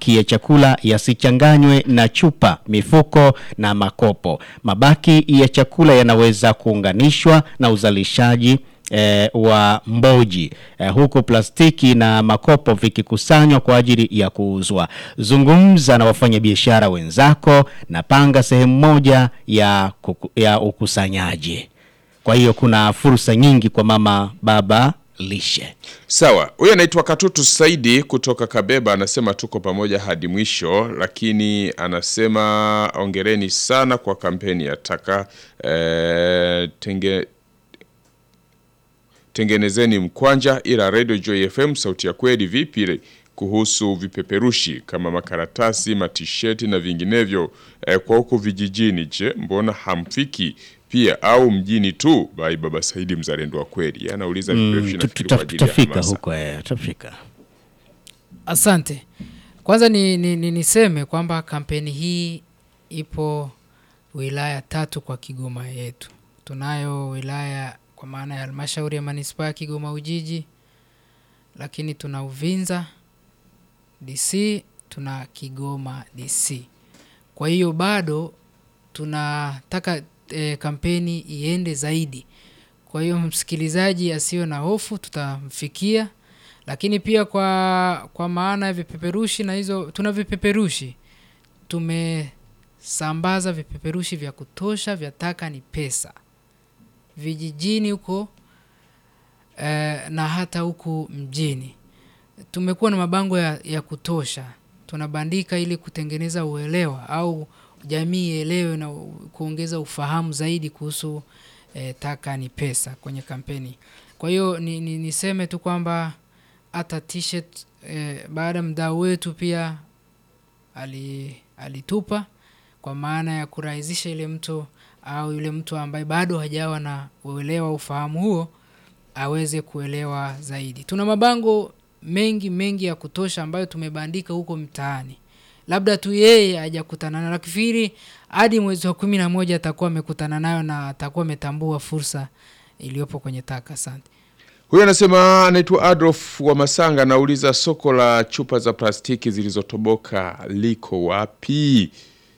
mabaki ya chakula yasichanganywe na chupa, mifuko na makopo. Mabaki ya chakula yanaweza kuunganishwa na uzalishaji eh, wa mboji eh, huku plastiki na makopo vikikusanywa kwa ajili ya kuuzwa. Zungumza na wafanyabiashara wenzako na panga sehemu moja ya, kuku, ya ukusanyaji. Kwa hiyo kuna fursa nyingi kwa mama baba lishe. Sawa, huyu anaitwa Katutu Saidi kutoka Kabeba, anasema tuko pamoja hadi mwisho, lakini anasema ongereni sana kwa kampeni ya taka eh, tenge, tengenezeni mkwanja, ila Radio Joy FM sauti ya kweli vipi ile kuhusu vipeperushi kama makaratasi, matisheti na vinginevyo eh, kwa huko vijijini, je, mbona hamfiki pia au mjini tu? Bai Baba Saidi mzalendo wa kweli anauliza vipeperushi Mm, nafikiri tuta- kwa ajili ya tutafika hamasa. huko eh, tutafika. Asante. Kwanza ni, ni, ni niseme kwamba kampeni hii ipo wilaya tatu kwa Kigoma yetu. Tunayo wilaya kwa maana ya halmashauri ya manispaa ya Kigoma Ujiji, lakini tuna Uvinza DC, tuna Kigoma DC. Kwa hiyo bado tunataka e, kampeni iende zaidi. Kwa hiyo msikilizaji asiwe na hofu, tutamfikia lakini pia kwa kwa maana ya vipeperushi na hizo tuna vipeperushi tumesambaza vipeperushi vya kutosha vya taka ni pesa vijijini huko eh, na hata huku mjini tumekuwa na mabango ya, ya kutosha tunabandika ili kutengeneza uelewa au jamii ielewe na u- kuongeza ufahamu zaidi kuhusu eh, taka ni pesa kwenye kampeni kwa hiyo ni, ni, niseme tu kwamba hata t-shirt eh, baada ya mdau wetu pia ali, alitupa kwa maana ya kurahisisha ile mtu au yule mtu ambaye bado hajawa na uelewa ufahamu huo aweze kuelewa zaidi. Tuna mabango mengi mengi ya kutosha ambayo tumebandika huko mtaani, labda tu yeye hajakutana nayo. Nafikiri hadi mwezi wa kumi na moja atakuwa amekutana nayo na atakuwa ametambua fursa iliyopo kwenye taka. Asante. Huyu anasema anaitwa Adolf wa Masanga, anauliza soko la chupa za plastiki zilizotoboka liko wapi?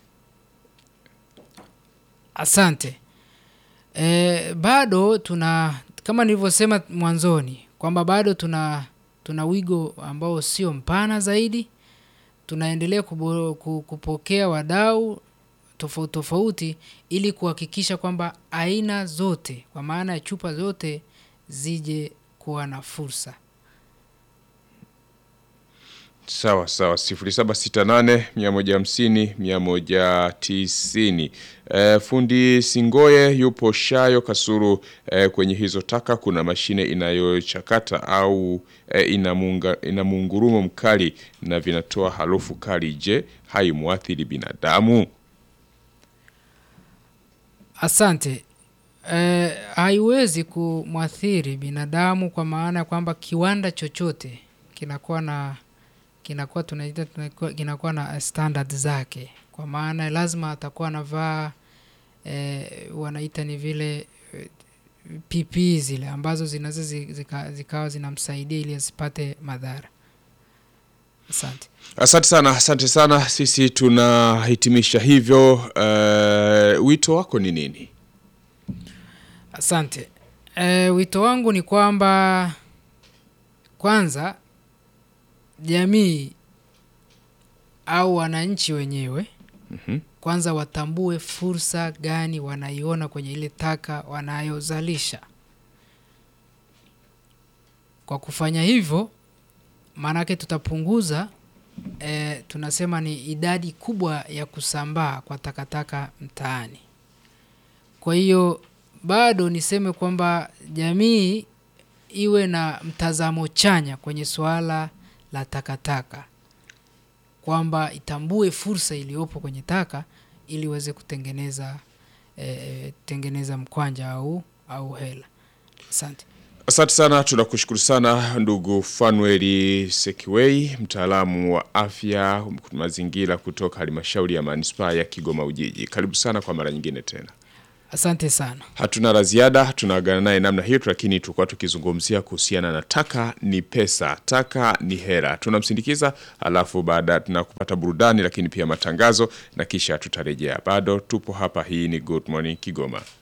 Asante. E, bado tuna kama nilivyosema mwanzoni kwamba bado tuna tuna wigo ambao sio mpana zaidi. Tunaendelea kubo, ku- kupokea wadau tofauti tofauti ili kuhakikisha kwamba aina zote kwa maana ya chupa zote zije kuwa na fursa. Sawa sawa, 0768 150 190. E, fundi Singoye yupo Shayo Kasuru. E, kwenye hizo taka kuna mashine inayochakata au e, ina munga, ina mungurumo mkali na vinatoa harufu kali. Je, haimwathiri binadamu? Asante. Eh, haiwezi kumwathiri binadamu kwa maana ya kwamba kiwanda chochote kinakuwa na kinakuwa tunaita tunakuwa- kinakuwa na standard zake, kwa maana lazima atakuwa anavaa eh, wanaita ni vile eh, PP zile ambazo zinaweza zi- zika, zikawa zinamsaidia ili asipate madhara. Asante. Asante sana, asante sana. Sisi tunahitimisha hivyo. Uh, wito wako ni nini? Asante. E, wito wangu ni kwamba kwanza jamii au wananchi wenyewe Mhm. kwanza watambue fursa gani wanaiona kwenye ile taka wanayozalisha. Kwa kufanya hivyo, maanake tutapunguza e, tunasema ni idadi kubwa ya kusambaa kwa takataka mtaani. Kwa hiyo bado niseme kwamba jamii iwe na mtazamo chanya kwenye suala la takataka, kwamba itambue fursa iliyopo kwenye taka ili iweze kutengeneza eh, tengeneza mkwanja au au hela. Asante. Asante sana, tunakushukuru sana ndugu Fanueli Sekiwei, mtaalamu wa afya mazingira kutoka halmashauri ya manispaa ya Kigoma Ujiji. Karibu sana kwa mara nyingine tena. Asante sana. Hatuna la ziada, tunaagana naye namna hiyo, lakini tulikuwa tukizungumzia kuhusiana na taka ni pesa, taka ni hera. Tunamsindikiza, alafu baada tunakupata burudani, lakini pia matangazo, na kisha tutarejea. Bado tupo hapa. Hii ni Good Morning Kigoma.